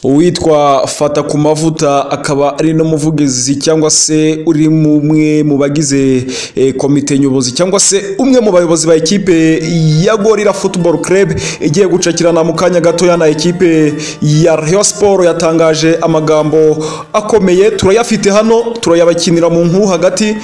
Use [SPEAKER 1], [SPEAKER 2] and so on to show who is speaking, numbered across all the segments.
[SPEAKER 1] uwitwa fata ku mavuta akaba ari n'umuvugizi cyangwa se uri umwe mu bagize eh, komite nyobozi cyangwa se umwe mu bayobozi ba ekipe ya gorira football club igiye gucakirana mu kanya gatoya na ekipe ya Rayon Sport yatangaje amagambo akomeye turayafite hano turayabakinira mu nkuru hagati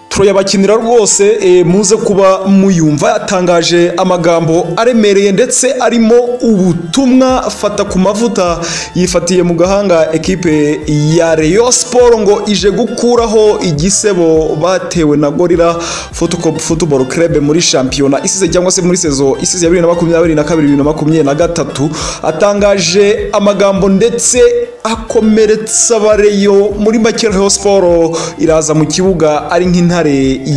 [SPEAKER 1] turayabakinira rwose eh, muze kuba muyumva yatangaje amagambo aremereye ndetse arimo ubutumwa fata ku mavuta yifatiye mu gahanga ekipe ya Rayon Sport ngo ije gukuraho igisebo batewe na Gorilla Footco- Football Club muri shampiyona isize cyangwa se muri sezo isize ya 2022-2023 atangaje amagambo ndetse akomeretsa bareyo muri make Rayon Sport iraza mu kibuga ari nk'intare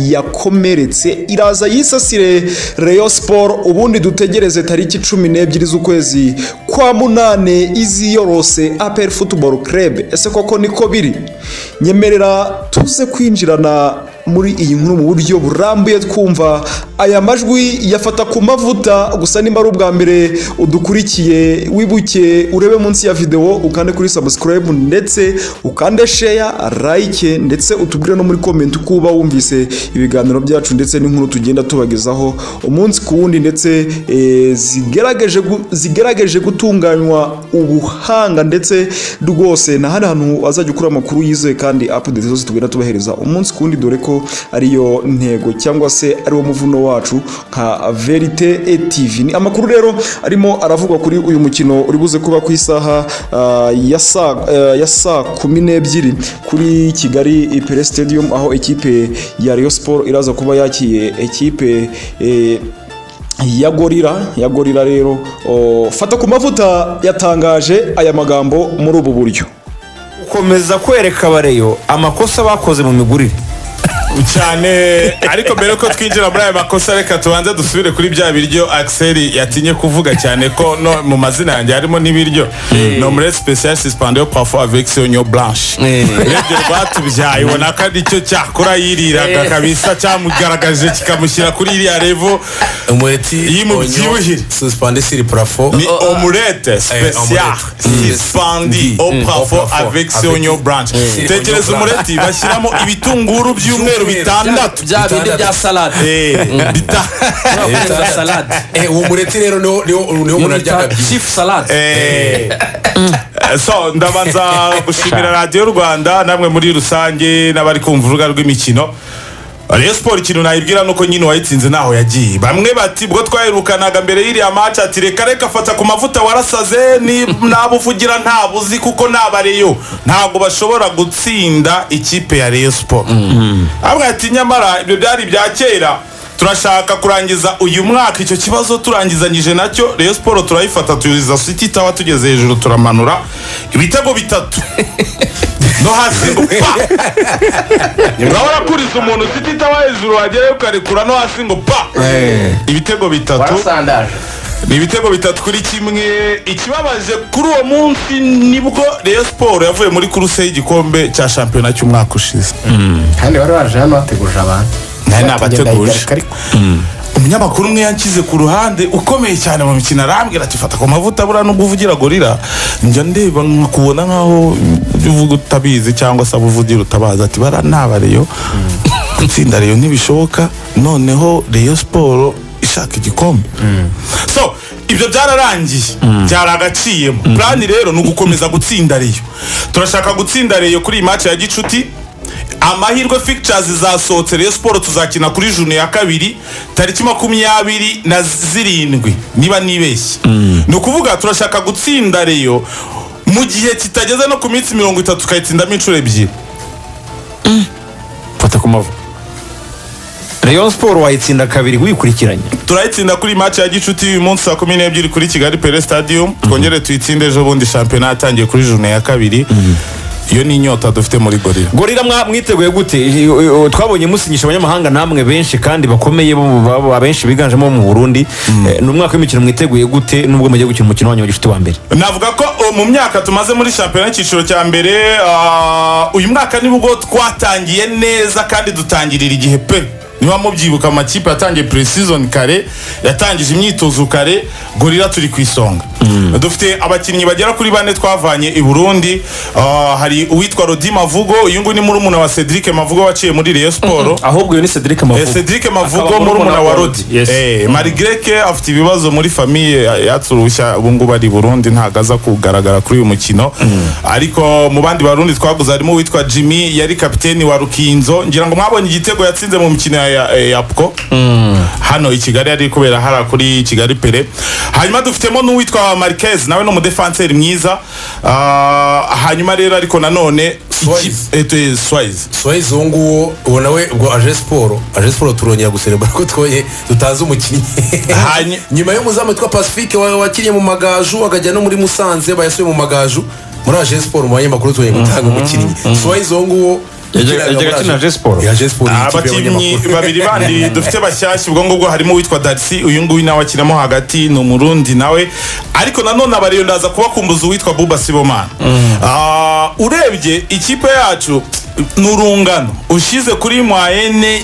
[SPEAKER 1] yakomeretse iraza yisasire Rayon Sport ubundi dutegereze tariki 12 z'ukwezi kwa munane izi yorose APR Football Club ese koko niko biri nyemerera tuze kwinjirana muri iyi nkuru mu buryo burambuye twumva aya majwi yafata ku mavuta gusa nimba ari ubwa mbere udukurikiye wibuke urebe munsi ya videwo ukande kuri subscribe ndetse ukande share like ndetse utubwire no muri comment uko uba wumvise ibiganiro byacu ndetse n'inkuru tugenda tubagezaho umunsi ku wundi ndetse eh, zigerageje gu- zigerageje gutunganywa ubuhanga ndetse rwose na hano hantu azajya ukura amakuru yizewe kandi update zose tugenda tubahereza umunsi ku wundi dore ko ariyo ntego cyangwa se ariwo muvuno wacu nka verite e tv ni amakuru rero arimo aravugwa kuri uyu mukino uri buze kuba ku isaha ah, ya saa eh, ya saa kumi n'ebyiri kuri kigali pere stadium aho ekipe ya Rayon Sport iraza kuba yakiye ekipe eh, ya gorira ya gorira rero oh, fata ku mavuta yatangaje aya magambo muri ubu buryo
[SPEAKER 2] gukomeza kwereka abareyo amakosa bakoze mu migurire
[SPEAKER 3] cyane ariko mbere yuko twinjira muri aya makosa reka tubanze dusubire kuri bya biryo akiseri yatinye kuvuga cyane ko no mu mazina yanjye harimo n'ibiryo nomure special suspendé yo parfois avec sonyo blanche
[SPEAKER 2] Eh.
[SPEAKER 3] urebye rwatubyaye ubona ko ari cyo cyakora yiriraga
[SPEAKER 2] Eh.
[SPEAKER 3] kabisa cyamugaragaje kikamushyira kuri iriya revo
[SPEAKER 4] umureti
[SPEAKER 3] Iyo mubyibushye.
[SPEAKER 4] onyo, suspendé sur plafond
[SPEAKER 3] ni
[SPEAKER 2] oh, ah.
[SPEAKER 3] omurete special
[SPEAKER 4] omelette.
[SPEAKER 3] suspendé au
[SPEAKER 4] Mm. Au
[SPEAKER 3] parfois
[SPEAKER 4] plafond,
[SPEAKER 3] avec
[SPEAKER 4] avec-
[SPEAKER 3] sonyo blanche
[SPEAKER 4] Eh.
[SPEAKER 3] tekereza
[SPEAKER 4] Oignon blanc.
[SPEAKER 3] umureti bashyiramo ibitunguru by'umweru bitandatu
[SPEAKER 2] bya bindi bya salade
[SPEAKER 3] Eh, bita-
[SPEAKER 2] za salade
[SPEAKER 4] Eh, uwo mureti rero niwo niwo niwo umuntu arya kabyi
[SPEAKER 2] chief salade
[SPEAKER 3] Eh. so ndabanza gushimira radiyo rwanda namwe muri rusange n'abari kumva urubuga rw'imikino Rayon Sport ikintu nayibwira ni uko nyine uwayitsinze ntaho yagiye bamwe bati ubwo twaherukanaga mbere y'iriya match ati reka reka fata ku mavuta warasaze ni- n'abo uvugira ntabwo uzi kuko n'abareyo ntabwo bashobora gutsinda ikipe ya Rayon Sport abwa ati nyamara ibyo byari ibya kera turashaka kurangiza uyu mwaka icyo kibazo turangizanyije nacyo Rayon Sport turayifata tuyuzuza City Tower tugeze hejuru turamanura ibitego bitatu no hasi pa urabona ko uriza umuntu City Tower hejuru wagerayo ukarekura no hasi ngo pa ibitego bitatu ni ibitego bitatu kuri kimwe ikibabaje kuri uwo munsi nibwo Rayon Sport yavuye muri kuruse y'igikombe cya shampiyona cy'umwaka ushize
[SPEAKER 5] kandi bari baje hano bateguje abantu
[SPEAKER 3] Nawe nabateguje.
[SPEAKER 5] Bagenda ariko
[SPEAKER 3] umunyamakuru umwe yanshyize ku ruhande ukomeye cyane mu mikino arambwira ati fata ku mavuta buriya nubwo uvugira gorira njya ndeba nkakubona nkaho ibyo uvuga utabizi cyangwa se abo uvugira utabazi ati bara naba reyo gutsinda reyo ntibishoboka noneho reyo siporo ishaka igikombe so ibyo byararangiye byaragaciyemo plani rero ni ugukomeza gutsinda reyo turashaka gutsinda reyo kuri iyi match ya gicuti amahirwe fictures zasohotse Rayon Sport tuzakina kuri june ya kabiri tariki makumyabiri na zirindwi niba nibeshye ni ukuvuga turashaka gutsinda reyo mu gihe kitageze no ku minsi mirongo itatu tukayitsindamo inshuro ebyiri
[SPEAKER 2] fata ku mavu rayon sport wayitsinda kabiri wikurikiranye
[SPEAKER 3] turayitsinda kuri match ya gicuti uyu munsi saa kumi n'ebyiri kuri kigali pere stadium twongere tuyitsinde ejo bundi shampiyona yatangiye kuri june ya kabiri iyo ni inyota dufite muri gorira
[SPEAKER 2] gorira mwa- mwiteguye gute I- i- i- twabonye musinyisha abanyamahanga namwe benshi kandi bakomeye bo mu- ba- ba- benshi biganjemo abo mu burundi Eh, ni umwaka w'imikino mwiteguye gute nubwo mugiye gukina umukino wanyu wa gicuti wa mbere
[SPEAKER 3] navuga ko o, mu myaka tumaze muri shampiyona y'icyiciro cya mbere ah, uyu mwaka nibwo twatangiye neza kandi dutangirira igihe pe niba mubyibuka amakipe yatangiye pre-season kare yatangije imyitozo kare gorira turi ku isonga dufite abakinnyi bagera kuri bane twavanye i burundi Ah, hari uwitwa rodi mavugo uyu nguyu ni murumuna wa cedric mavugo waciye muri reyo siporo
[SPEAKER 2] ahubwo uyu ni cedric
[SPEAKER 3] Eh,
[SPEAKER 2] mavugo
[SPEAKER 3] Cedric
[SPEAKER 2] Akaba
[SPEAKER 3] Mavugo
[SPEAKER 2] muri
[SPEAKER 3] murumuna
[SPEAKER 2] Monaco.
[SPEAKER 3] wa Rodi
[SPEAKER 2] Yes.
[SPEAKER 3] Eh, Marigreke afite ibibazo muri famiye eh, yatse uruhushya ubu ngubu ari i Burundi ntabwo aza kugaragara kuri uyu mukino ariko mu bandi barundi twaguze harimo uwitwa Jimmy yari kapiteni wa Rukinzo ngira ngo mwabonye igitego yatsinze mu mikino ya- ya eh, ya Pco hano i Kigali yari kubera hara kuri Kigali Pere hanyuma dufitemo n'uwitwa Marquez nawe ni umudefanseri mwiza Ah, hanyuma rero ariko nanone
[SPEAKER 4] Suarez.
[SPEAKER 3] ikipe- eh, Suarez
[SPEAKER 4] soyizi uwo nguwo uwo nawe ubwo aje siporo aje siporo turongera guserebura ko twoye tutazi umukinnyi
[SPEAKER 3] Hanyi-
[SPEAKER 4] nyuma y'umuzamu witwa pacifique wa- wakinnye mu magaju akajya no muri musanze bayasuye mu magaju muri aje siporo mu banyamakuru tubaye gutanga umukinnyi soyizi uwo nguwo
[SPEAKER 2] Yajya-
[SPEAKER 4] yakinaga
[SPEAKER 2] yajyaga
[SPEAKER 4] muri
[SPEAKER 2] akina Aje Sport.
[SPEAKER 4] Aje Sport, iyi kipe
[SPEAKER 3] abakinnyi
[SPEAKER 4] y'abanyamakuru.
[SPEAKER 3] babiri bandi dufite bashyashya ubwo ngubwo harimo uwitwa darisi uyu nguyu nawe akinamo hagati ni umurundi nawe ariko nanone abariyo ndaza kubakumbuza uwitwa buba sibomana Ah, urebye ikipe yacu ni urungano ushize kuri mwayene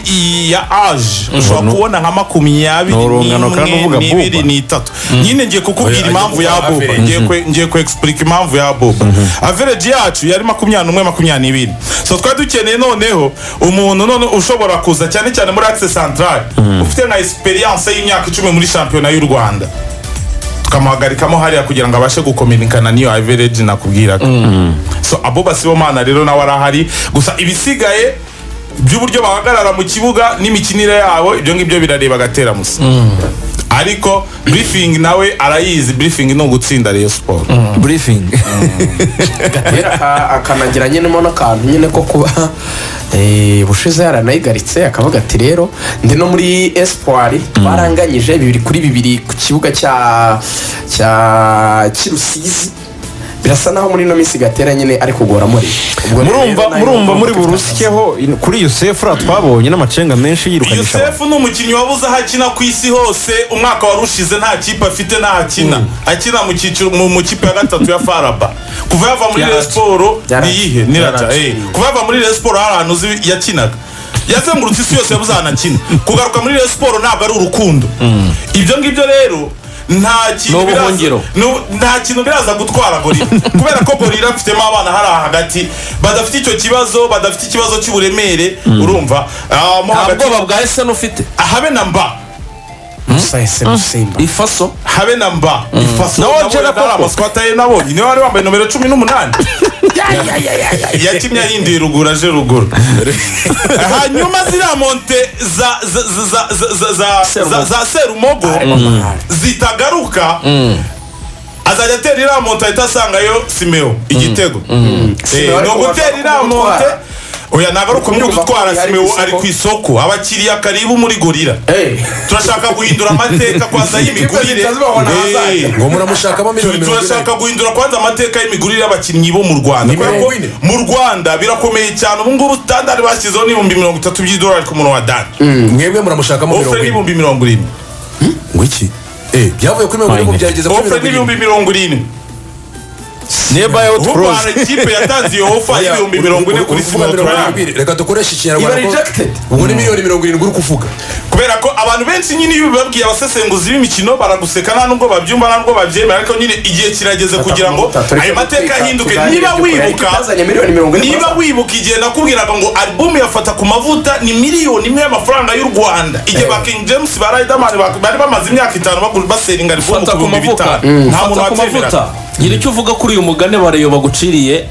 [SPEAKER 3] ya aje ushobora kubona nka makumyabiri
[SPEAKER 2] Ni urungano kandi
[SPEAKER 3] n'imwe
[SPEAKER 2] uvuga
[SPEAKER 3] n'ibiri
[SPEAKER 2] Buba.
[SPEAKER 3] n'itatu nyine ngiye kukubwira
[SPEAKER 4] Oya,
[SPEAKER 3] impamvu
[SPEAKER 4] ajya
[SPEAKER 3] ya
[SPEAKER 4] kuvuga
[SPEAKER 3] buba
[SPEAKER 4] average.
[SPEAKER 3] ngiye kwe- ngiye ku explique impamvu ya boba average yacu yari makumyabiri n'umwe makumyabiri n'ibiri so twari dukeneye noneho umuntu none ushobora kuza cyane cyane muri access central ufite nka experience y'imyaka icumi muri shampiyona y'u rwanda tukamuhagarikamo hariya kugira ngo abashe gukominikana n'iyo average nakubwiraga so aboba sibomana rero nawe arahari gusa ibisigaye by'uburyo bahagarara mu kibuga n'imikinire yabo ibyo ngibyo birareba agateramusa ariko briefing nawe arayizi briefing ni ugutsinda reyo siporo
[SPEAKER 2] briefing
[SPEAKER 5] akanagira nyenemo n'akantu nyine ko kuba eh, bushize yaranayigaritse akavuga ati rero ndi no muri espoir twaranganyije bibiri kuri bibiri ku kibuga cya cya cy'urusizi birasa naho muri ino minsi gatera nyine ari kugora muri
[SPEAKER 2] murumva murumva muri burusikeho in- kuri yosefura twabonye n'amacenga menshi yirukanisha abantu.
[SPEAKER 3] yusefu ni umukinnyi wabuze aho akina ku isi hose umwaka wari ushize nta kipe afite ntaho akina akina mu cyiciro mu mu kipe ya gatatu ya faraba kuva yava muri reyo siporo
[SPEAKER 5] Yarati.
[SPEAKER 3] niyihe ni rata eh. kuva yava muri reyo siporo hari ahantu uzi yakinaga yazengurutse isi yose yabuze ahantu akina kugaruka muri reyo siporo ntabwo ari urukundo ibyo ngibyo rero nta
[SPEAKER 2] Ni
[SPEAKER 3] kintu
[SPEAKER 2] ubuhungiro.
[SPEAKER 3] biraza nu- nta kintu biraza gutwara gorira kubera ko gorira afitemo abana hariya hagati badafite icyo kibazo badafite ikibazo cy'uburemere urumva Ah, mo hagati-
[SPEAKER 6] bwa eseni ufite
[SPEAKER 3] habe na mba
[SPEAKER 6] ifaso
[SPEAKER 3] habe na mba ifaso
[SPEAKER 2] Nawe
[SPEAKER 3] nabonye
[SPEAKER 2] Angela
[SPEAKER 3] atari
[SPEAKER 2] koko.
[SPEAKER 3] amasikota ye nabonye niwe wari wambaye nomero cumi n'umunani yakinnye ahinduye ruguru aje ruguru hanyuma ziriya monte za za- za- za- za- za- za- za- za serumogo zitagaruka azajya atera iriya monte ahita asangayo simeo igitego Eh,
[SPEAKER 5] Simeo
[SPEAKER 3] ni
[SPEAKER 5] ariko
[SPEAKER 3] ugutera
[SPEAKER 5] washaka
[SPEAKER 3] iriya monte
[SPEAKER 5] kumutwara.
[SPEAKER 3] oya ntabwo ari ukumenya
[SPEAKER 5] Kumva ko
[SPEAKER 3] gutwara
[SPEAKER 5] yari ku
[SPEAKER 3] simeo
[SPEAKER 5] isoko.
[SPEAKER 3] ari ku isoko abakiriya karibu muri gorira
[SPEAKER 5] burusikeho
[SPEAKER 3] turashaka guhindura amateka kwanza y'imigurire
[SPEAKER 5] Ikipe zitazibabona ahazaza.
[SPEAKER 3] Eh,
[SPEAKER 4] ngo muramushakamo miliyoni mirongo
[SPEAKER 3] turashaka
[SPEAKER 4] inani
[SPEAKER 3] guhindura kwanza amateka y'imigurire y'abakinnyi bo mu rwanda
[SPEAKER 4] Ni mirongo
[SPEAKER 3] Kubera ko
[SPEAKER 4] ine.
[SPEAKER 3] mu rwanda birakomeye cyane ubu ngubu standard bashyizeho n'ibihumbi mirongo itatu by'idolari ku muntu wa dani
[SPEAKER 4] mwebwe muramushakamo
[SPEAKER 3] ofure
[SPEAKER 4] mirongo ine
[SPEAKER 3] n'ibihumbi mirongo irindwi
[SPEAKER 4] ngo iki Eh, byavuye kuri mirongo ine ngo byageze kuri
[SPEAKER 3] ofure
[SPEAKER 4] mirongo irindwi
[SPEAKER 3] n'ibihumbi mirongo irindwi
[SPEAKER 2] nearby out
[SPEAKER 3] ubu
[SPEAKER 2] cross
[SPEAKER 3] hari ikipe yatanze iyo ofa
[SPEAKER 4] Oya,
[SPEAKER 3] y'ibihumbi
[SPEAKER 4] uri-
[SPEAKER 3] mirongo ine
[SPEAKER 4] uri-
[SPEAKER 3] kuri
[SPEAKER 4] uri kuvuga
[SPEAKER 3] sima
[SPEAKER 4] mirongo
[SPEAKER 3] turayanga
[SPEAKER 4] irindwi, reka dukoreshe ikinyarwanda
[SPEAKER 5] Iba
[SPEAKER 4] ko-
[SPEAKER 5] rejected.
[SPEAKER 4] ubwo ni miliyoni mirongo irindwi uri kuvuga
[SPEAKER 3] kubera ko abantu benshi nyine iyo babwiye abasesenguzi b'imikino baraguseka nta nubwo babyumva nta nubwo babyemera ariko nyine igihe kirageze kugira ngo ayo mateka ahinduke niba wibuka niba wibuka igihe nakubwiraga ngo album yafata ku mavuta ni miliyoni imwe y'amafaranga y'u rwanda igihe ba king james ba riderman bak- bari bamaze imyaka itanu bagura baseringa album
[SPEAKER 6] fata
[SPEAKER 3] ku
[SPEAKER 6] ku
[SPEAKER 3] bihumbi
[SPEAKER 6] mavuta
[SPEAKER 3] bitanu nta muntu
[SPEAKER 6] fata ku mavuta
[SPEAKER 3] wabyemera
[SPEAKER 6] ngira icyo uvuga kuri uyu mugani barayo baguciriye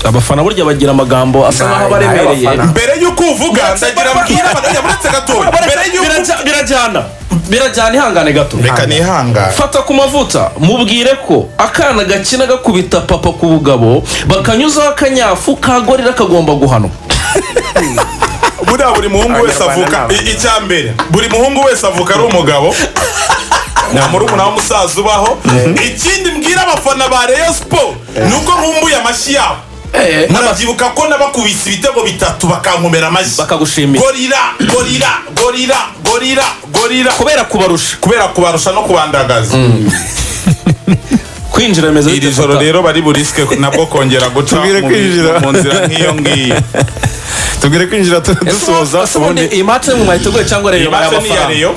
[SPEAKER 6] abafana burya bagira amagambo asa naho abaremereye
[SPEAKER 5] abafana.
[SPEAKER 3] mbere y'uko uvuga
[SPEAKER 6] Biraca-
[SPEAKER 3] ndagira mbwira abadajya buretse gatoya mbere
[SPEAKER 6] Bareka-
[SPEAKER 3] y'uko
[SPEAKER 6] biraja- birajyana birajyana ihangane gato
[SPEAKER 3] reka nihangane
[SPEAKER 6] fata ku mavuta mubwire ko akana gakina gakubita papa ku bugabo bakanyuzaho akanyafu kagorera kagomba guhanwa
[SPEAKER 3] buriya buri muhungu wese
[SPEAKER 5] Abanyarwanda
[SPEAKER 3] avuka
[SPEAKER 5] ni abo.
[SPEAKER 3] i- icya mbere buri muhungu wese avuka ari umugabo nta murumuna w'umusaza ubaho ikindi mbwira abafana ba reyo siporo ni uko nkumbuye amashyi yabo murabyibuka ko nabakubise ibitego bitatu bakankomera amashyi
[SPEAKER 6] bakagushimira
[SPEAKER 3] gorira gorira gorira gorira gorira
[SPEAKER 6] kubera kubarusha
[SPEAKER 3] kubera kubarusha no kubandagaza
[SPEAKER 6] kwinjira bimeze bite
[SPEAKER 3] iri joro
[SPEAKER 6] fata?
[SPEAKER 3] rero bari burisike nabwo kongera guca
[SPEAKER 2] Tubwire
[SPEAKER 3] mu bi-
[SPEAKER 2] kwinjira.
[SPEAKER 3] mu nzira nk'iyo ngiyo
[SPEAKER 2] tubwire kwinjira tu- dusoza
[SPEAKER 6] ese ubundi
[SPEAKER 2] ubundi
[SPEAKER 6] iyi match ni mu mahitego cyangwa
[SPEAKER 3] iyi
[SPEAKER 6] rero
[SPEAKER 3] matse ni iya
[SPEAKER 6] y'amafaranga
[SPEAKER 3] reyo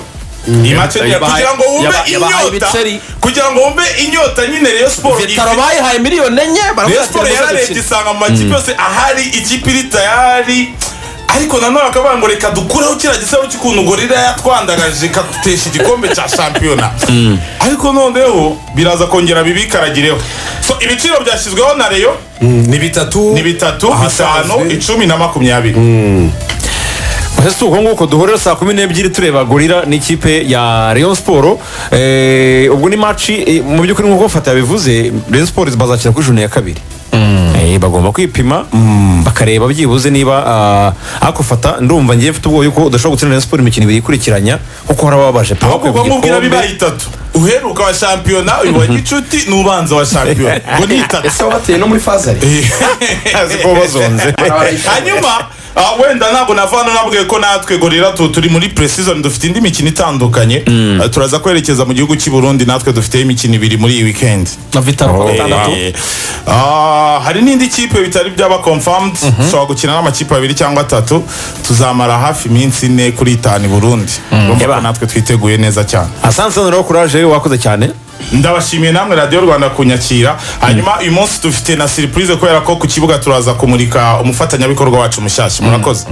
[SPEAKER 3] iyi matse ni iya
[SPEAKER 6] Yabahaye-
[SPEAKER 3] kugira ngo wumve
[SPEAKER 6] yaba- yabahaye
[SPEAKER 3] inyota
[SPEAKER 6] ibiceri.
[SPEAKER 3] kugira ngo wumve inyota nyine reyo siporo
[SPEAKER 6] vitaro
[SPEAKER 3] ifite-
[SPEAKER 6] bayihaye miliyoni enye baravuga
[SPEAKER 3] rayon
[SPEAKER 6] ati
[SPEAKER 3] siporo
[SPEAKER 6] rwose
[SPEAKER 3] yararebye
[SPEAKER 6] dukine
[SPEAKER 3] isanga mu makipe yose ahari ikipe iri tayari ariko nanone bakavuga ngo reka dukureho kiriya gisaro cy'ukuntu gorira yatwandagaje ikadutesha igikombe cya shampiyona ariko noneho biraza kongera bibikaragireho so ibiciro byashyizweho na reyo
[SPEAKER 4] ni bitatu
[SPEAKER 3] ni bitatu bitanu
[SPEAKER 4] ahasanzwe.
[SPEAKER 3] icumi na makumyabiri
[SPEAKER 2] Ese si uko nguko duhurira saa kumi n'ebyiri tureba gorira n'ikipe ya Rayon Sport Eh, ubwo ni maci mu by'ukuri nk'uko fata yabivuze Rayon Sport bazakina kuri jone ya kabiri Eh, bagomba kwipima bakareba byibuze niba ah, ako fata ndumva ngiye mfite ubwoba yuko udashobora gutsinda Rayon Sport imikino ibiri ikurikiranya kuko hari ababaje pe
[SPEAKER 3] ahubwo ubwo nkubwira bibaye itatu uheruka wa shampiyona uyu wa gicuti n'ubanza wa shampiyona ngo ni itatu
[SPEAKER 5] ese wabateye no muri faza ari
[SPEAKER 2] ziko bazonze
[SPEAKER 3] hanyuma ah, wenda ntabwo navana nabwiye ko natwe gorira tu- turi muri precision dufite indi mikino itandukanye Ah, turaza kwerekeza mu gihugu cy'i burundi natwe dufiteho imikino ibiri muri iyi weekend
[SPEAKER 6] na vitaro ku wa gatandatu
[SPEAKER 3] Eh, ah, hari n'indi kipe bitari byaba confirmed dushobora gukina n'amakipe abiri cyangwa atatu tuzamara hafi iminsi ine kuri itanu i burundi urumva ko
[SPEAKER 2] Eba.
[SPEAKER 3] natwe twiteguye neza cyane
[SPEAKER 2] asansanura wo kuraje wakoze cyane
[SPEAKER 3] ndabashimiye namwe radiyo rwanda kunyakira hanyuma uyu munsi dufite na siripurize kubera ko ku kibuga turaza kumurika umufatanyabikorwa wacu mushyashya murakoze